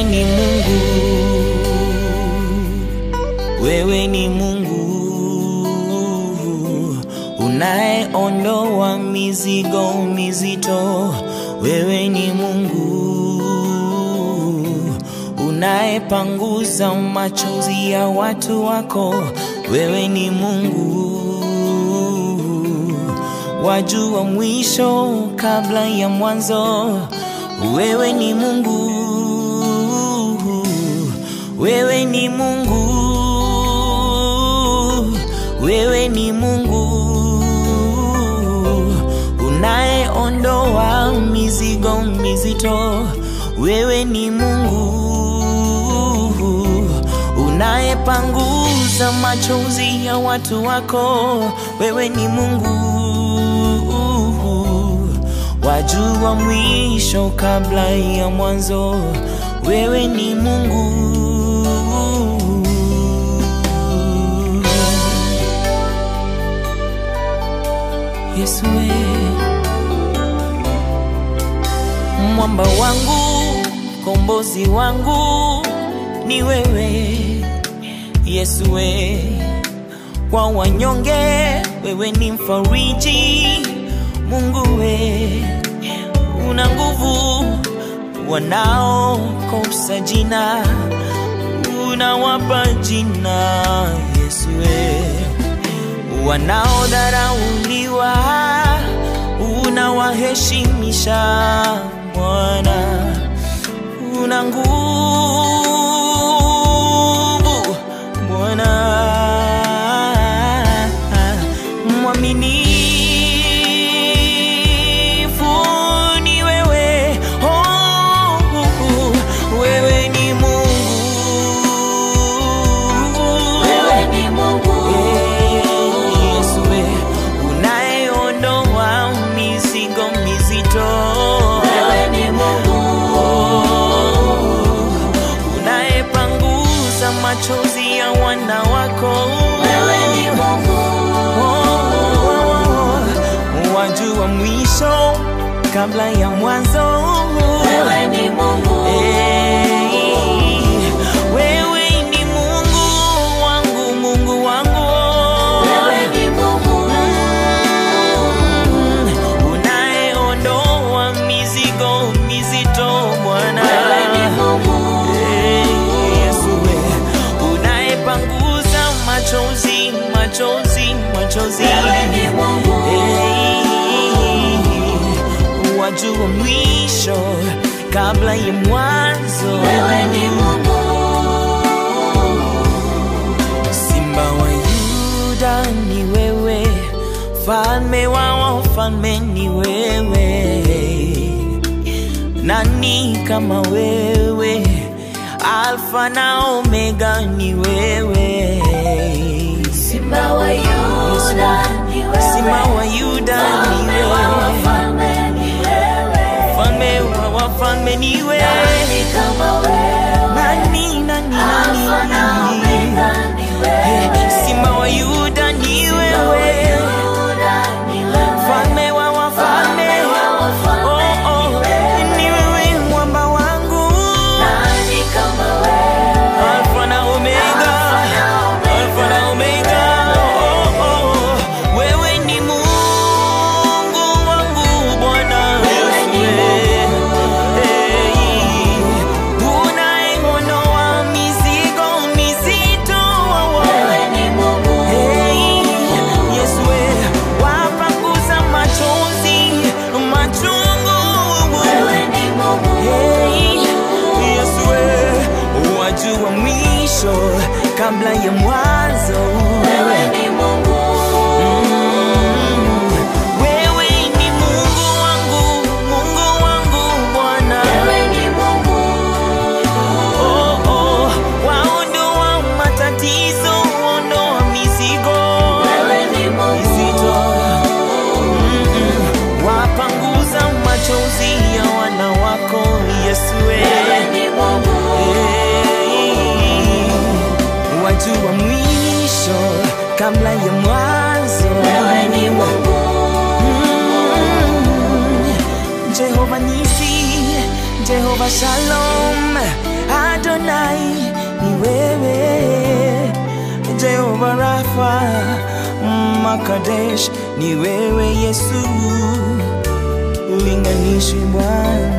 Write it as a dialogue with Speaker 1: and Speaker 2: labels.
Speaker 1: ni Mungu, wewe ni Mungu unayeondoa mizigo mizito. Wewe ni Mungu unayepanguza machozi ya watu wako. Wewe ni Mungu wajua mwisho kabla ya mwanzo. Wewe ni Mungu, wewe ni Mungu, wewe ni Mungu unayeondoa mizigo mizito. Wewe ni Mungu unayepanguza machozi ya watu wako. Wewe ni Mungu wajua mwisho kabla ya mwanzo. Wewe ni Mungu. Yesu we, mwamba wangu, kombozi wangu ni wewe Yesu we, kwa wanyonge wewe ni mfariji. Mungu we, una nguvu, wanaokosa jina unawapa jina. Yesu we, wanaodharauliwa unawaheshimisha. Bwana, una nguvu Bwana, mwaminifu ni wewe. Oh, wewe ni Mungu,
Speaker 2: Wewe ni Mungu,
Speaker 1: Yesu we, unayeondoa mizigo mizito.
Speaker 2: wewe ni Mungu,
Speaker 1: unayepanguza machozi ya wana wako.
Speaker 2: wewe ni Mungu,
Speaker 1: wajua mwisho kabla ya mwanzo.
Speaker 2: wewe ni Mungu,
Speaker 1: Hey, wewe ni Mungu wangu, Mungu wangu.
Speaker 2: wewe ni Mungu,
Speaker 1: Mm, unayeondoa mizigo mizito Bwana.
Speaker 2: wewe ni Mungu,
Speaker 1: Hey, Yesu we, unayepanguza machozi, machozi, machozi.
Speaker 2: wewe ni Mungu,
Speaker 1: Hey, wajua mwisho kabla ya mwanzo.
Speaker 2: wewe ni Mungu,
Speaker 1: Simba wa Yuda ni wewe, falme wa wafalme ni wewe. Nani kama wewe? Alfa na Omega ni wewe.
Speaker 2: Simba wa Yuda ni wewe,
Speaker 1: Simba wa Yuda ni
Speaker 2: Mfalme wa
Speaker 1: wewe,
Speaker 2: wafalme ni wewe,
Speaker 1: falme wa wafalme ni wewe.
Speaker 2: nani kama wewe,
Speaker 1: Nani, nani,
Speaker 2: Alfa na
Speaker 1: nani?
Speaker 2: Omega ni wewe,
Speaker 1: Simba wa Yuda ni
Speaker 2: Simba wa
Speaker 1: wewe.
Speaker 2: Yuda ni wewe,
Speaker 1: Mfalme wa wafalme,
Speaker 2: Mfalme wa wafalme
Speaker 1: oh, oh,
Speaker 2: ni wewe.
Speaker 1: ni wewe mwamba wangu,
Speaker 2: nani kama wewe,
Speaker 1: Alfa na Omega, Alfa na Omega, oh, oh, wewe ni Mungu wangu Bwana
Speaker 2: Wewe ni
Speaker 1: Yesu, hey, unayeondoa mizigo mizito,
Speaker 2: wewe ni Mungu,
Speaker 1: Hey, Yesu we, wapanguza machozi machungu.
Speaker 2: wewe ni Mungu,
Speaker 1: Hey, Yesu we, wajua mwisho kabla ya mwanzo.
Speaker 2: wewe ni Mungu,
Speaker 1: Mm, wewe ni Mungu wangu, Mungu wangu Bwana.
Speaker 2: wewe ni Mungu,
Speaker 1: Oh, oh, waondoa matatizo, ondoa mizigo.
Speaker 2: wewe ni Mungu,
Speaker 1: Mizito. Mm-mm. wapanguza machozi ya wana wako Yesu we.
Speaker 2: wewe ni Mungu,
Speaker 1: Hey. wajua mwisho kabla ya mwanzo
Speaker 2: wewe ni Mungu,
Speaker 1: Mm. Jehova Nisi, Jehova Shalom, Adonai ni wewe, Jehova Rafa, Makadesh ni wewe Yesu, ulinganishi Bwana.